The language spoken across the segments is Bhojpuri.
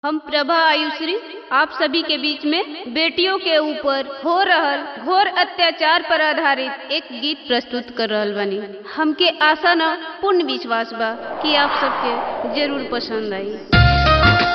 हम प्रभा आयुश्री आप सभी के बीच में बेटियों के ऊपर हो रहल घोर अत्याचार पर आधारित एक गीत प्रस्तुत कर रहल बानी हमके आशा न पूर्ण विश्वास बा कि आप सबके जरूर पसंद आई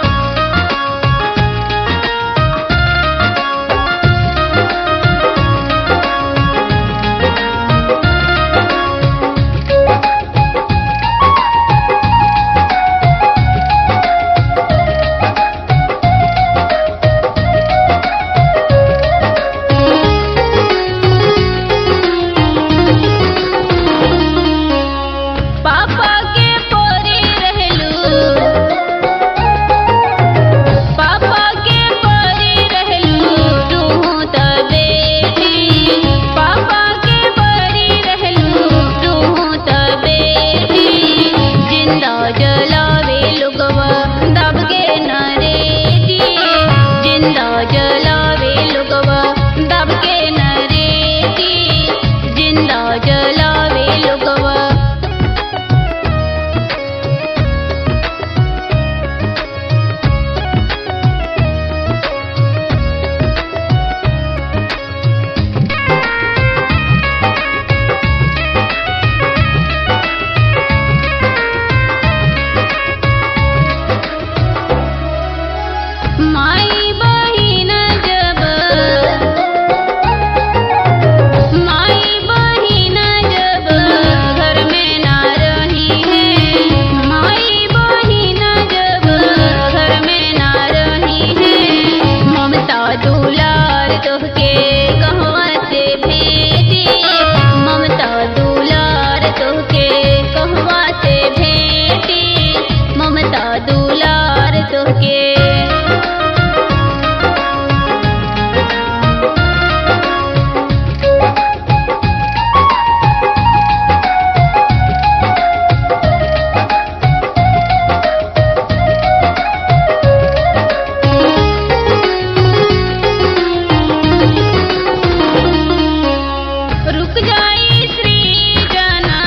पापा के पोरी रहलू पापा के पोरी रहलू तू त बेटी पापा के पोरी रहलू तू त बेटी जिंदा जलावे लोगवा दब के नरेटी जिंदा जलावे लोगवा दब के नरेटी जिंदा जलावे लोगवा माई बहिन जब माई बहिन जब घर में ना रही है माई बहिन जब घर में ना रही है ममता दुलार तोहके कहवा से भेजी ममता दुलार तोहके कहवा से भेटी ममता दुलार तोहके रुक जाई श्री जना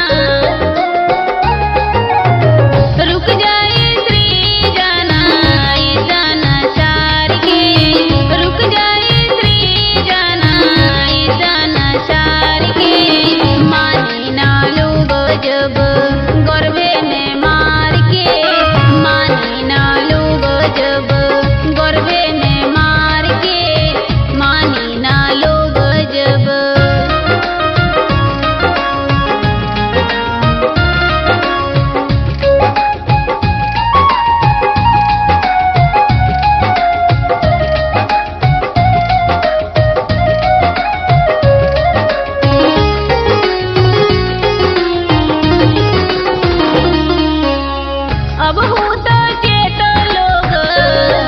रुक जाई श्री जना ई जना चार के रुक जाई श्री जना ई जना चार के मानी ना लोग जब गर्वे में मार के मानी ना लोग जब गर्वे में मार के मानी ना लोग जब अब हो तो चेत लोग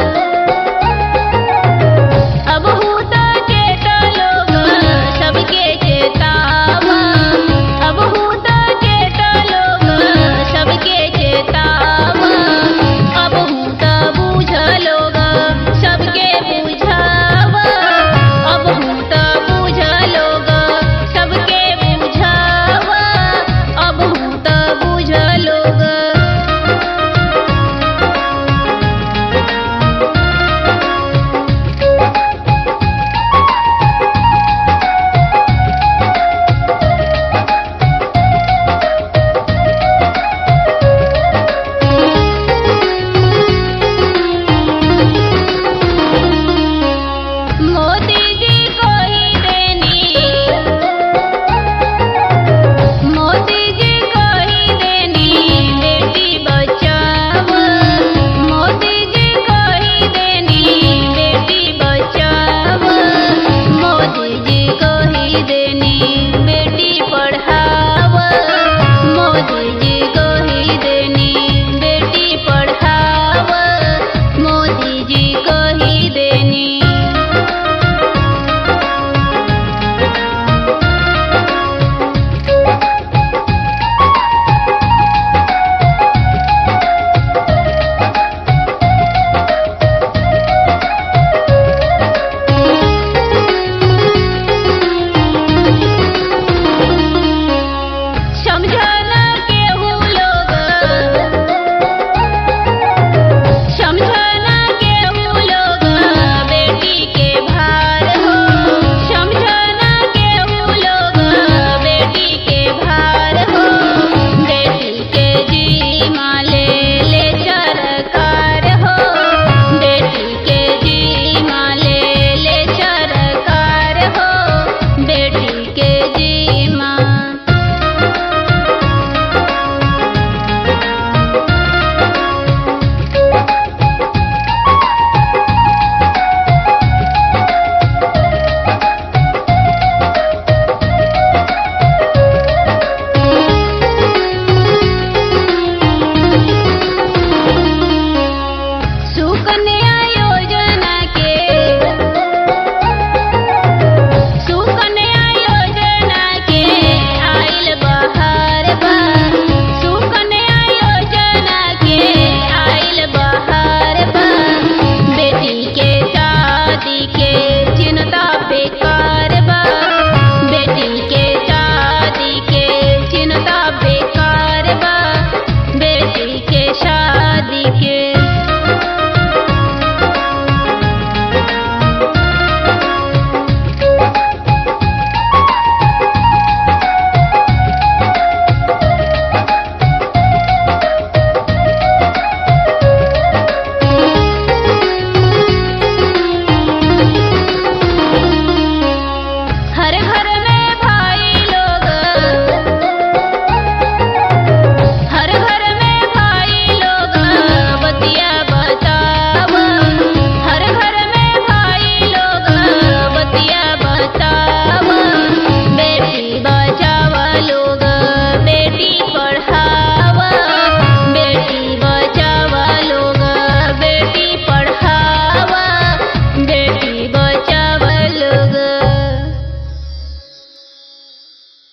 कने